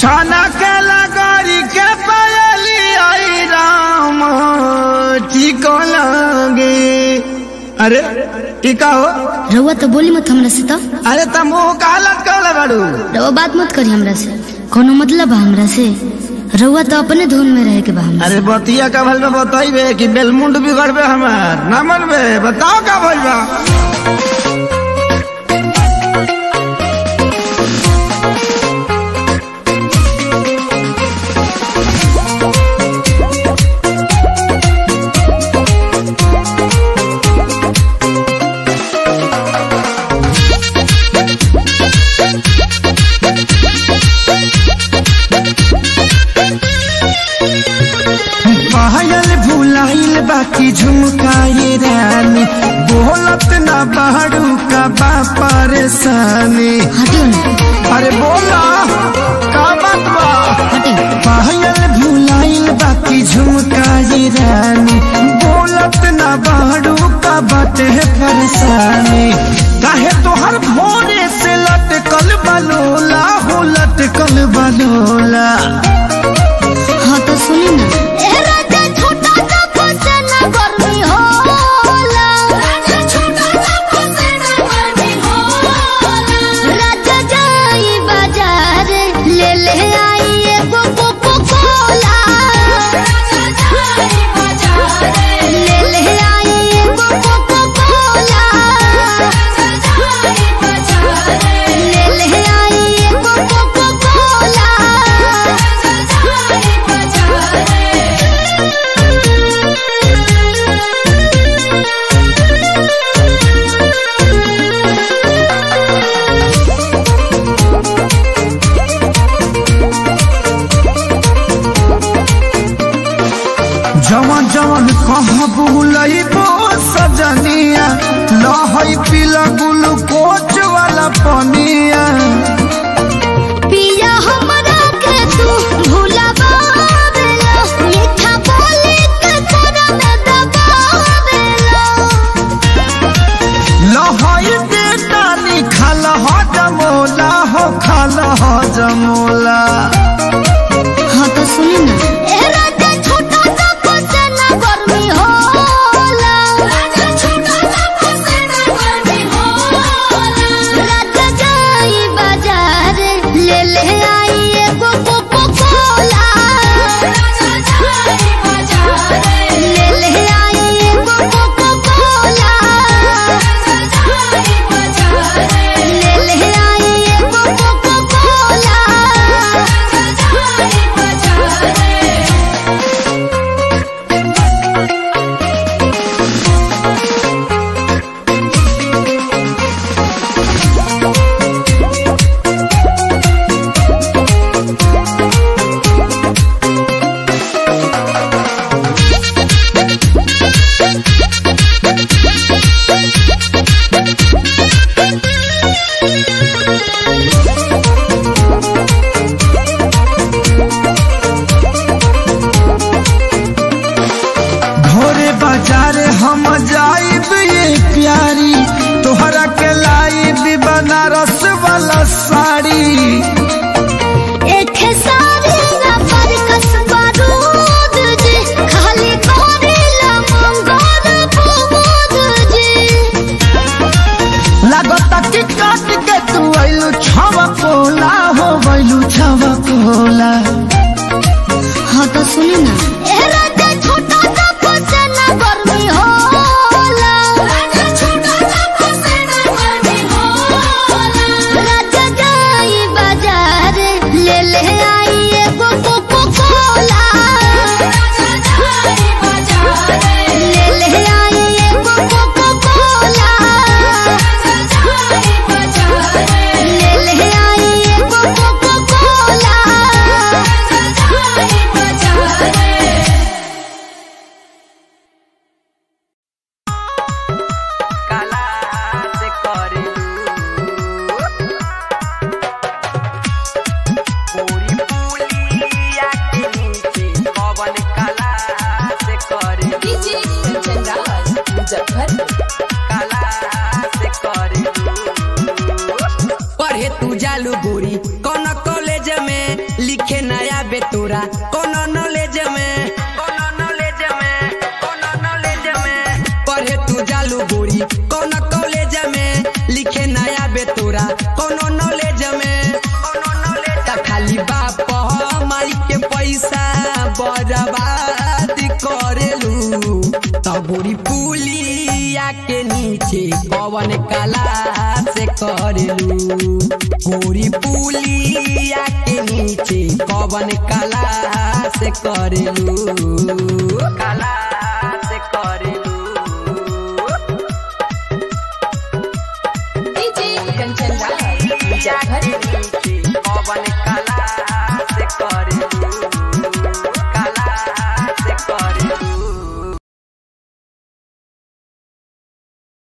छाना के लगरी के पायली आई राम ठीक लगे अरे टीका हो रउआ तो बोली मत हमरा से तो अरे तुम मुंह कालत कर बाड़ू रउआ बात मत करी हमरा से कोनो मतलब बा हमरा से रउआ तो अपने धुन में रहे के बा हमरा अरे बतिया का भल में बताइबे कि बेलमुंड बिगड़बे हमार ना मनबे बताओ का भइल बा पायल भुलाइल बाकी झुमकाए रानी बोलत ना बाड़ू का बा परेशानी हटियो ना अरे बोला का बात बा हटियो पायल भुलाइल बाकी झुमकाए रानी बोलत ना बाड़ू का बाटे परेशानी काहे तोहर भोरे से लटकल बलोला हो लटकल बलोला हाँ तो सुनी ना जवन जवन कह बुलइबो सजनिया लहई पीला ग्लूकोच वाला पनिया पिया हमरा के तू भुलावेला मीठा बोली के तोरा में दबावेला लहई बेटा निखाल ह जमोला हो खाल ह जमोला हाँ तो सुनी ना ए राजा छोटा सा फसेना गर्मी होला राजा छोटा सा फसेना गर्मी होला राजा जाई बाजार ले ले आई एगो कोको कोला राजा जाई बाजार ले ले आई एगो कोको कोला राजा जाई बाजार ले ले आई एगो कोको कोला राजा जाई बाजार भोरे बाजार हम जाइब ये प्यारी तोहरा के लाइब बनारस वाला साड़ी एक सारी ना पर कसबा दूध जी खाली करेला मंगल प्रमोद जी लागता कि काट के तू आइलू छवा कोला हो गइलू छवा कोला हाँ तो सुनी ना ए राजा छोटा सा फसेना गर्मी होला राजा छोटा सा फसेना गर्मी होला राजा जाई बाजार ले ले आई एगो कोको कोला राजा जाई बाजार ले ले आई एगो कोको कोला राजा जाई बाजार ले ले आई एगो कोको कोला राजा जाई बाजार काला से करेलू पूरी पुलिया के नीचे पवन काला से करेलू डीजे चंद्राज मुजफ्फर काला से करेलू पढ़े तू जालू गोरी कौन कॉलेज में लिख कवन कला से करेलू गोरी पुलिया के नीचे कवन कला से करेलू कला से करेलू डीजे कंचन राज मुजफ्फरपुर